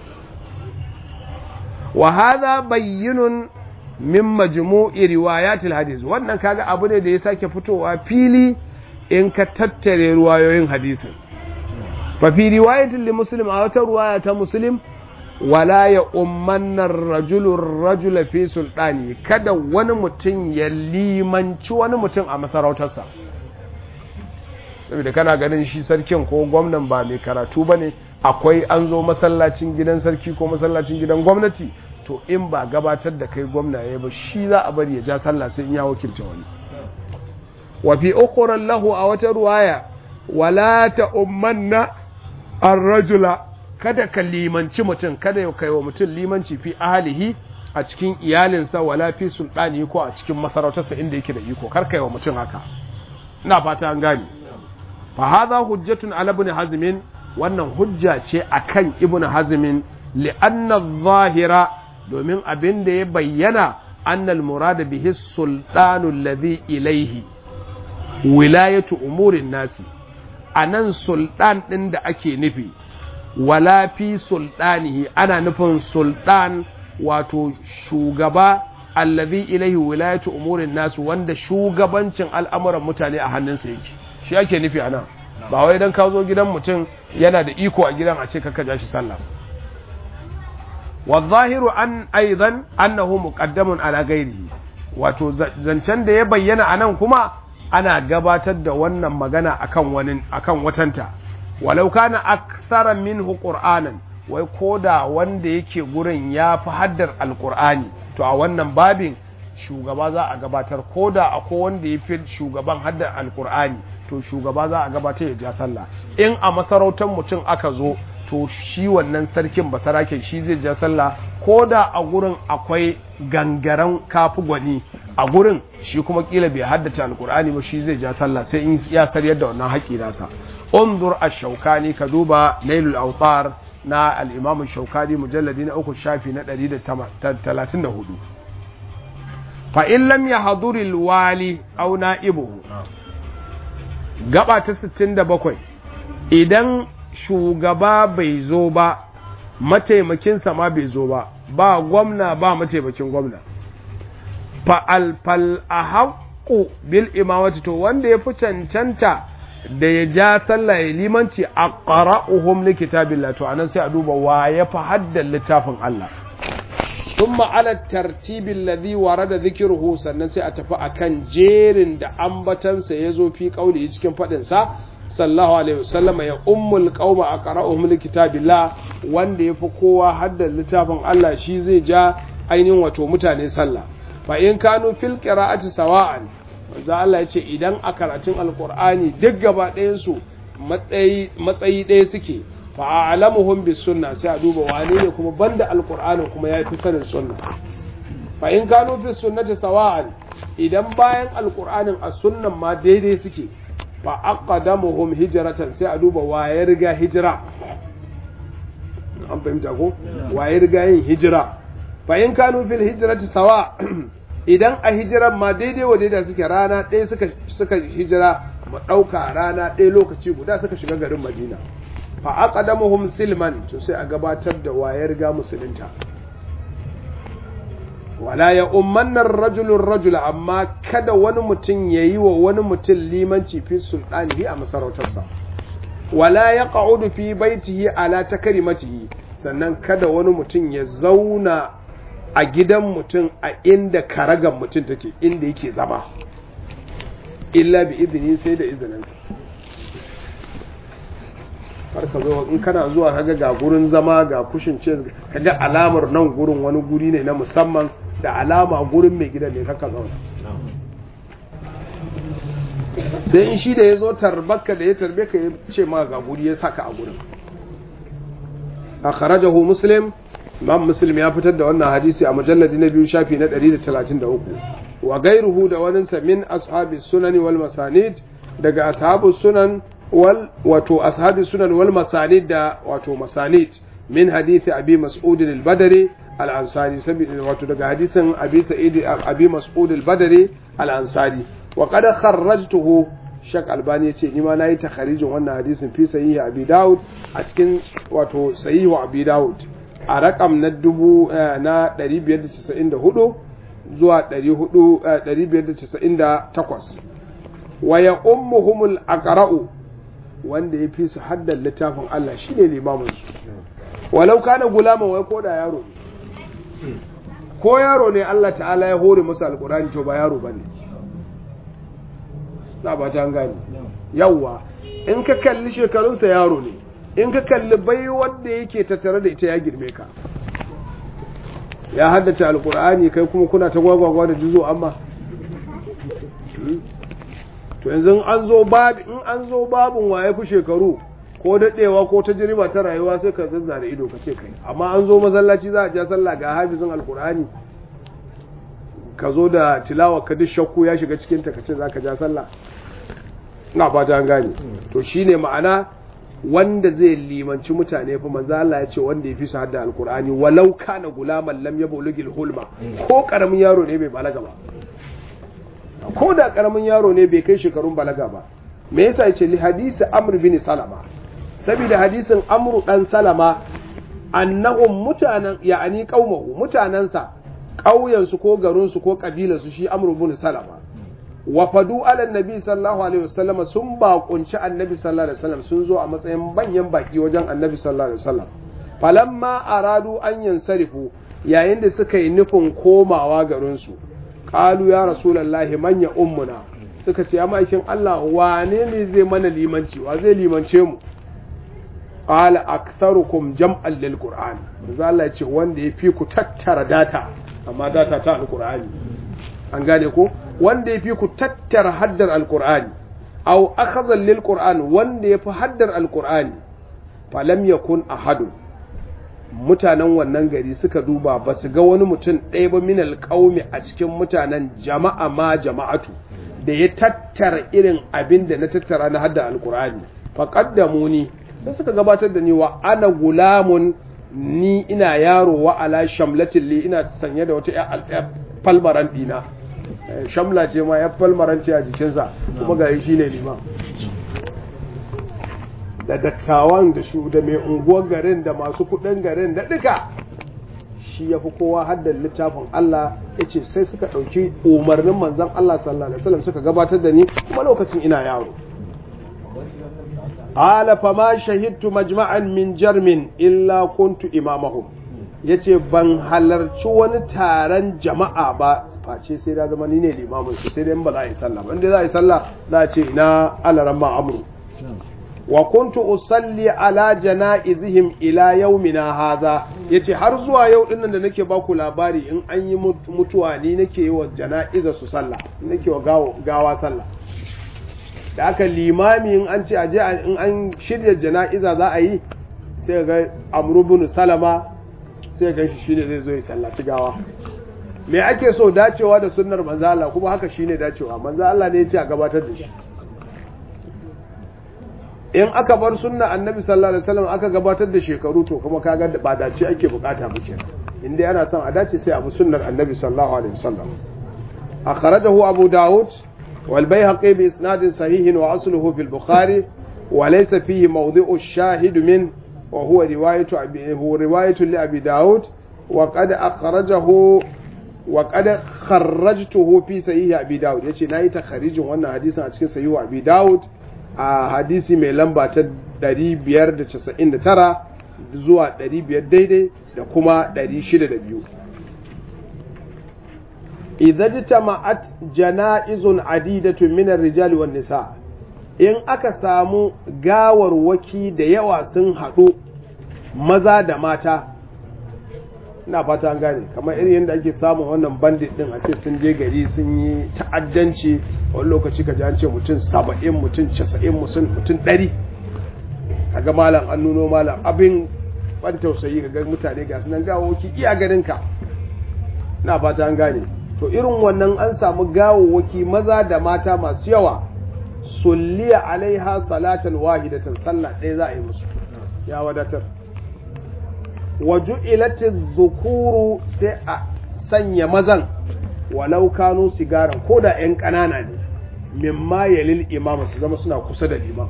wa hadha bayyinun min majmu'i riwayatil hadis wannan kaga abu ne da ya sake fitowa fili in ka tattare ruwayoyin hadisin fa fi riwayatin li muslim a wata ruwaya ta muslim wala ya ummanna rajulu rajula fi sultani kada wani mutum ya limanci wani mutum a masarautarsa saboda kana ganin shi sarkin ko gwamnan ba mai karatu bane akwai an zo masallacin gidan sarki ko masallacin gidan gwamnati to in ba gabatar da kai gwamna ya ba shi za a bari ya ja sallah sai in ya wakilta wani wa fi ukhran lahu a wata ruwaya wala ta ummanna ar-rajula kada ka limanci mutum kada ya kai wa mutum limanci fi ahlihi a cikin iyalinsa wala fi sultani ko a cikin masarautarsa inda yake da iko kar kai wa mutum haka ina fata an gane fa hadha hujjatun ala ibn hazmin wannan hujja ce akan ibn hazmin li'anna adh-dhahira domin abin da ya bayyana annal murada bihi sultanu alladhi ilaihi wilayatu umurin nasi anan sultan din da ake nufi wala fi sultanihi ana nufin sultan wato shugaba alladhi ilaihi wilayatu umurin nasi wanda shugabancin al'amuran mutane a hannunsa yake shi ake nufi anan ba wai dan ka zo gidan mutum yana da iko a gidan a ce kaka ja shi sallah والظاهر أن أيضا أنه مقدم على غيره wato zancen da ya bayyana anan kuma ana gabatar da wannan magana akan wani akan watanta walau kana akthara minhu qur'anan wai koda wanda yake gurin ya fi haddar alqur'ani to a wannan babin shugaba za a gabatar koda akwai wanda ya fi shugaban haddar alqur'ani to shugaba za a gabatar ya ja sallah in a masarautar mutum aka zo to shi wannan sarkin basaraken shi zai ja sallah ko da a gurin akwai gangaren kafi gwani a gurin shi kuma kila bai haddace alkur'ani ba shi zai ja sallah sai in ya sariyar da wannan haƙi nasa unzur ash-shawkani ka duba nailul awtar na al-imam shaukani mujalladi na uku shafi na 134 fa in lam yahduri al-wali aw na'ibuhu gaba ta 67 idan shugaba bai zo ba mataimakinsa ma bai zo ba ba gwamna ba mataimakin gwamna fa'alfal a haƙƙo bil imamati to wanda ya fi cancanta da ya ja sallah ya limanci a ƙara'uhum likitabillah to anan sai a duba wa ya fi haddan littafin Allah ثم على الترتيب الذي ورد ذكره sannan sai a tafi akan jerin da ambatansa ya zo fi kauli cikin faɗinsa sallallahu alaihi wasallam ya ummul qauma aqra'uhum likitabillah wanda yafi kowa haddan littafin Allah shi zai ja ainihin wato mutane sallah fa in kanu fil qira'ati sawa'an manzo Allah ya ce idan a karatun alqur'ani duk gaba ɗayan su matsayi matsayi ɗaya suke fa a'lamuhum bis sunna sai a duba wane ne kuma banda alqur'ani kuma yafi sanin sunna fa in kanu fis sunnati sawa'an idan bayan alqur'anin as sunnan ma daidai suke fa aqdamuhum hijratan sai a duba waye riga hijira an fahimta ko waye riga yin hijira fa in kanu fil hijrati sawa idan a hijiran ma daidai wa daidai suke rana ɗaya suka suka hijira mu ɗauka rana ɗaya lokaci guda suka shiga garin Madina fa aqdamuhum silman to sai a gabatar da waye riga musulunta wala ya ummanna rajulun rajula amma kada wani mutum ya yi wa wani mutum limanci fi sultanihi a masarautarsa wala ya ƙa'udu fi baitihi ala ta karimatihi sannan kada wani mutum ya zauna a gidan mutum a inda karagan mutum take inda yake zama illa bi izini sai da izininsa har ka zo in kana zuwa kaga ga gurin zama ga kushin ce kaga alamar nan gurin wani guri ne na musamman da alama gurin mai gidan ne kaka zauna sai in shi da ya zo tarbaka da ya tarbe ka ya ce ma ga guri ya saka a gurin a kharajahu muslim imam muslim ya fitar da wannan hadisi a mujalladi na biyu shafi na 133 wa gairuhu da waninsa min ashabi sunani wal masanid daga ashabu sunan wal wato ashabi sunan wal masanid da wato masanid min hadisi abi mas'ud al-badri al-ansari saboda wato daga hadisin abi sa'id abi mas'ud al-badri al-ansari wa qad kharrajtuhu shak albani yace ni ma nayi takharijin wannan hadisin fi sahihi abi daud a cikin wato sahihi abi daud a rakam na dubu na 594 zuwa 598 wa ya ummuhumul aqra'u wanda ya fi su haddan littafin Allah shine limamin su walau kana gulaman wai ko da yaro ko yaro ne Allah ta'ala ya hore masa alqur'ani to ba yaro bane na ba ta gani yawa in ka kalli shekarunsa yaro ne in ka kalli bai wanda yake tattare da ita ya girme ka ya haddace alkur'ani kai kuma kuna ta gwagwagwa da juzo amma to yanzu an zo babu in an zo babun waye fi shekaru ko daɗewa ko ta jiriba ta rayuwa sai ka zazzare ido ka ce kai amma an zo masallaci za a ja sallah ga hafizin alkur'ani ka zo da tilawa ka duk shakku ya shiga cikin ta ka ce za ka ja sallah na fata an gane to shine ma'ana wanda zai limanci mutane fa manzo Allah ya ce wanda ya fi su hadda alqur'ani walau kana gulaman lam yablugil hulma ko karamin yaro ne bai balaga ba ko da karamin yaro ne bai kai shekarun balaga ba me yasa yace li hadisi amr bin salama saboda hadisin amru dan salama annahum mutanen ya'ani qaumahu mutanansa ƙauyensu ko garinsu ko ƙabilarsu shi amru bin salama wafadu ala nabi sallallahu alaihi wasallam sun bakunci annabi sallallahu alaihi wasallam sun zo a matsayin banyan baki wajen annabi sallallahu alaihi wasallam falamma aradu an yansarifu yayin da suka yi nufin komawa garinsu qalu ya rasulullahi man ya ummuna suka ce ya ma'aikin Allah wane ne zai mana limanci wa zai limance mu qala aktharukum jam'an lil qur'an manzo Allah ya ce wanda ya fi ku tattara data amma data ta alqur'ani an gane ko wanda ya fi ku tattara haddar alkur'ani au akhadha lil qur'an wanda ya fi haddar alkur'ani falam yakun ahadun mutanen wannan gari suka duba ba su ga wani mutum ɗaya ba min alƙaumi a cikin mutanen jama'a ma jama'atu da ya tattara irin abin da na tattara na hadda alkur'ani faqaddamu ni sai suka gabatar da ni wa ana gulamun ni ina yaro wa ala shamlatin li ina sanye da wata falmaran dina shamla ce ma ya falmaranci a jikinsa kuma ga shi ne liman da dattawan da shu da mai unguwar garin da masu kudin garin da duka shi ya fi kowa haddar littafin Allah ya ce sai suka ɗauki umarnin manzan Allah sallallahu alaihi wasallam suka gabatar da ni kuma lokacin ina yaro ala fama shahidtu majma'an min jarmin illa kuntu imamahum ya ce ban halarci wani taron jama'a ba face sai da zama ni ne limamin su sai dai ba za a yi sallah ba inda za a yi sallah za a ce ina alaran ma amru wa kuntu usalli ala janaizihim ila yaumina hadha yace har zuwa yau dinnan da nake baku labari in an yi mutuwa ni nake yi wa janaiza su sallah nake wa gawa sallah da aka limami in an ce aje in an shirya janaiza za a yi sai ga amru bin salama sai ga shi shine zai zo ya sallaci gawa me ake so dacewa da sunnar manzo Allah kuma haka shine dacewa manzo Allah ne ya ce a gabatar da shi in aka bar sunna annabi sallallahu alaihi wasallam aka gabatar da shekaru to kuma kaga ba dace ake bukata ba kenan in dai ana son a dace sai abu sunnar annabi sallallahu alaihi wasallam akhrajahu abu daud wal bayhaqi bi isnadin sahihin wa asluhu fil bukhari wa laysa fihi mawdi'u ash-shahid min wa huwa riwayatu abi huwa riwayatu li abi daud wa qad akhrajahu wa qad kharrajtuhu fi sahih abi daud yace nayi takharijin wannan hadisin a cikin sahih abi daud a hadisi mai lamba ta 599 zuwa 500 daidai da kuma 602 idza jitama'at jana'izun adidatun min ar-rijali wan nisa in aka samu gawarwaki da yawa sun haɗu maza da mata ina fata an gane kamar irin yadda ake samun wannan bandit din a ce sun je gari sun yi ta'addanci wani lokaci ka ji an ce mutum saba'in mutum casa'in mutum ɗari kaga malam an nuno malam abin ban tausayi ga mutane ga sunan gawoki iya ganinka ina fata an gane to irin wannan an samu gawowaki maza da mata masu yawa sulliya alaiha salatan wahidatan sallah ɗaya za a yi musu ya wadatar waju ilatin zukuru sai a sanya mazan walau kanu sigaran ko da 'yan ƙanana ne mimma yalil imama su zama suna kusa da liman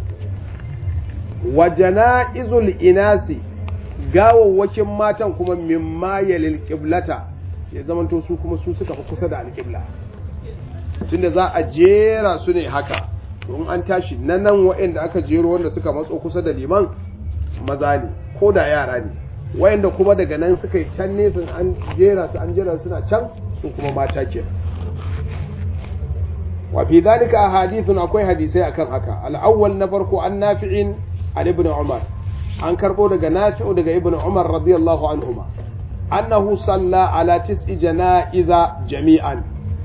wa jana'izul inasi gawawwakin matan kuma mimma yalil qiblata sai zamanto su kuma su suka fi kusa da alƙibla tunda za a jera su ne haka don an tashi na nan waɗanda aka jero wanda suka matso kusa da liman maza ne ko da yara ne wayanda kuma daga nan suka yi can nesa an jera su an jera suna can su kuma mata ke wa fi zalika hadithun akwai hadisai akan haka al-awwal na farko an nafi'in an ibn umar an karbo daga nafi'u daga ibn umar radiyallahu anhuma annahu salla ala tis'i janaiza jami'an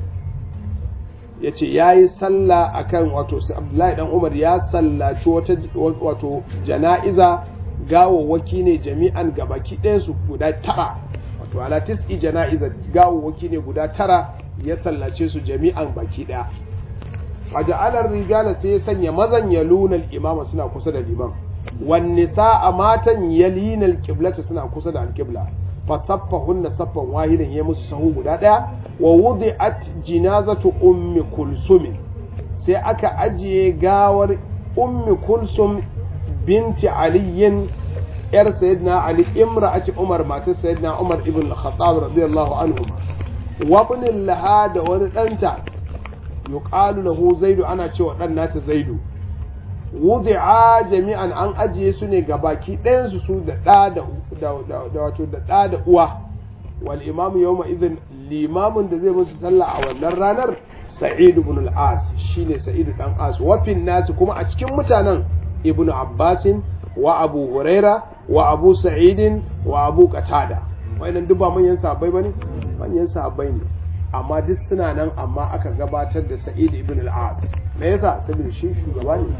yace yayi salla akan wato Abdullahi dan Umar ya sallaci wata wato janaiza gawawwaki ne jami'an gabaki ɗayan su guda tara wato ala tis'i janaiza gawawwaki ne guda tara ya sallace su jami'an baki ɗaya waja'alar rijala sai ya sanya mazan ya luna imama suna kusa da liman wan nisaa matan yalina alqiblata suna kusa da alqibla fa saffahunna saffan wahidan ya musu sahu guda daya wa wudi'at jinazatu ummi kulsum sai aka ajiye gawar ummi kulsum binti aliyin yar sayyidina ali imra'ati umar matar sayyidina umar ibn al-khattab radiyallahu anhu wa ibn laha da wani danta yuqalu lahu zaidu ana cewa dan nata zaidu wudi'a jami'an an ajiye su ne ga baki ɗayan su su da ɗa da wato da ɗa da uwa wal imamu yawma idhin limamin da zai musu sallah a wannan ranar sa'id ibn al-as shine sa'id dan as wa fin nas kuma a cikin mutanen ibn abbasin wa abu huraira wa abu sa'idin wa abu qatada wayannan duk ba manyan sahabbai bane manyan sahabbai ne amma duk suna nan amma aka gabatar da sa'id ibn al-as me yasa saboda shi shugaba ne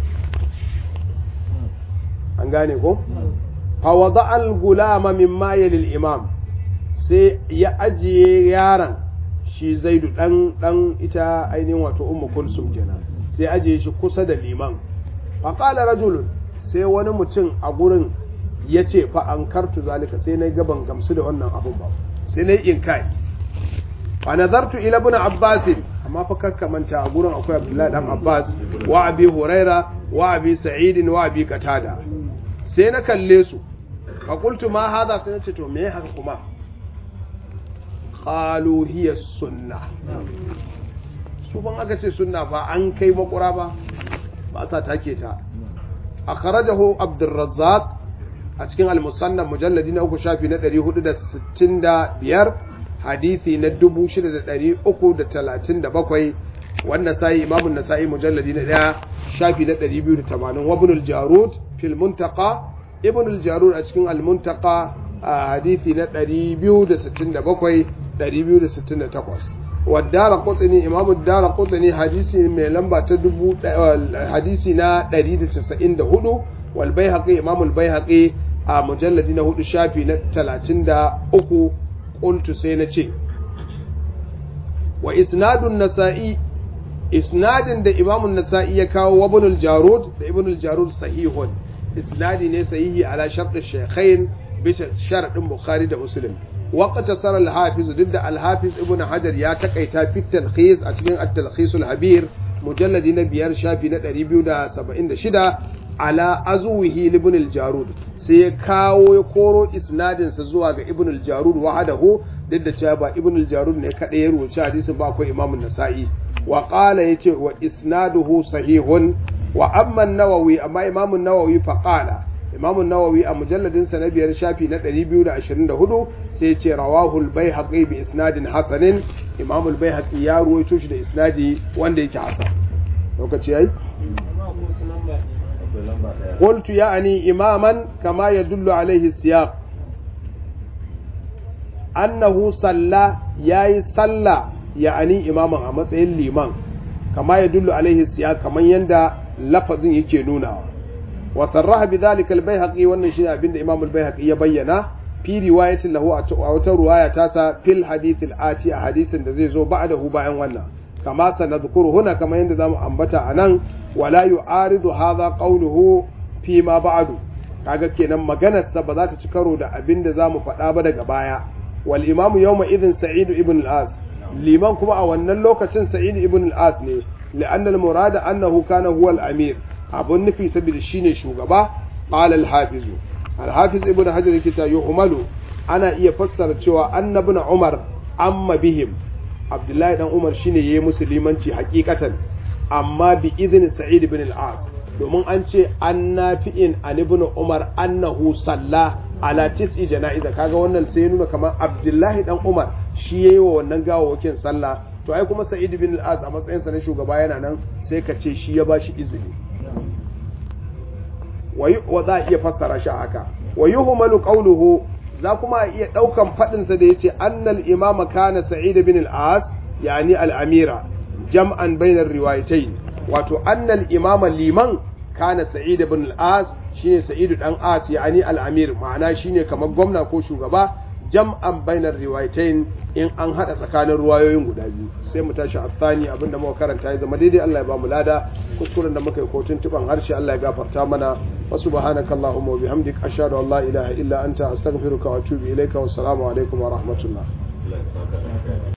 an gane ko fa wada al-gulama mimma yalil imam sai ya ajiye yaron shi zaidu dan dan ita ainihin wato ummu kulsum kenan sai ajiye shi kusa da liman fa qala rajulun sai wani mutum a gurin ya ce fa an kartu zalika sai na gaban gamsu da wannan abun ba sai na yi inkai fa nazartu ila ibn abbas amma fa kakka manta a gurin akwai abdullahi dan abbas wa abi huraira wa abi sa'id wa abi qatada sai na kalle su fa qultu ma hadha sai na ce to me haka kuma qalu hiya sunna su ban aka ce sunna ba an kai makura ba ba sa take ta akhrajahu abdurrazzaq a cikin al-musannaf mujalladi na uku shafi na 465 hadisi na 6337 wanda sai imamun nasa'i mujalladi na 1 shafi na 280 wa ibn al-jarud fil muntaqa ibn al-jarud a cikin al-muntaqa hadisi na 267 268 والدار قطني إمام الدار قطني حديثي من لمبا تدبو حديثنا دريد تسعين دهدو والبيهقي إمام البيهقي مجلد نهدو شافي نتلاتين دا أكو قلت سينتي وإسناد النسائي إسناد دا إمام النسائي يكاو وابن الجارود دا ابن الجارود صحيح إسناد صحيح على شرط الشيخين بشرط البخاري دا مسلم واقتصر الحافظ ضد الحافظ ابن حجر يا تقيتا في التلخيص أتكين التلخيص الحبير مجلد نبيار شافي نتريبيو دا سبعين دا شدا على أزوه لابن الجارود سيكاو يكورو إسناد سزوا ابن الجارود وحده ضد شابا ابن الجارود نكادير وشاديس باكو إمام النسائي وقال يتي وإسناده صحيح وأما النووي أما إمام النووي فقال imamu nawawi a mujalladin sa na biyar shafi na 224 sai ce rawahul baihaqi bi isnadin hasanin imamul baihaqi ya ruwaito shi da isnadi wanda yake hasan lokaci yayi قلت يعني إماما كما يدل عليه السياق أنه صلى ياي صلى يعني إماما أما سيد الإمام كما يدل عليه السياق كما يندى لفظ يكينونا وصرح بذلك البيهقي والنشيء بند إمام البيهقي يبينا في رواية له أو رواية تاسا في الحديث الآتي حديث دزيزو بعده باين وانا كما سنذكر هنا كما يندى أنبتا أنان ولا يعارض هذا قوله fi ma ba'adu kaga kenan maganarsa ba za ta ci karo da abin da zamu faɗa ba daga baya wal imamu yawma idhin sa'id ibn al-as liman kuma a wannan lokacin sa'id ibn al-as ne li'anna al-murada annahu kana huwa al-amir abun nufi saboda shine shugaba qala al-hafiz al-hafiz ibn hajar yake ta yu'malu ana iya fassara cewa annabi umar amma bihim abdullahi dan umar shine yayi musulmanci hakikatan amma bi idhin sa'id ibn al-as domin an ce an nafi'in an ibn umar annahu salla ala tis'i jana'iza kaga wannan sai ya nuna kamar abdullahi dan umar shi yayi wa wannan gawawakin sallah to ai kuma sa'id bin al-as a matsayin sa na shugaba yana nan sai ka ce shi ya bashi izini wa za a iya fassara shi haka wa yuhmalu qawluhu za kuma iya daukan fadin sa da yace annal imama kana sa'id bin al-as yani al-amira jam'an bainar riwayatayn wato annal imama liman kana sa'id ibn al-as shine sa'id dan as yani al-amir ma'ana shine kamar gwamna ko shugaba jam'an bainar riwayatain in an hada tsakanin ruwayoyin guda biyu sai mu tashi athani abinda muka karanta ya zama daidai Allah ya ba mu lada kuskuren da muka yi ko tuntuban harshe Allah ya gafarta mana wa subhanaka allahumma wa bihamdik ashhadu an la ilaha illa anta astaghfiruka wa atubu ilaika wa assalamu alaikum wa rahmatullah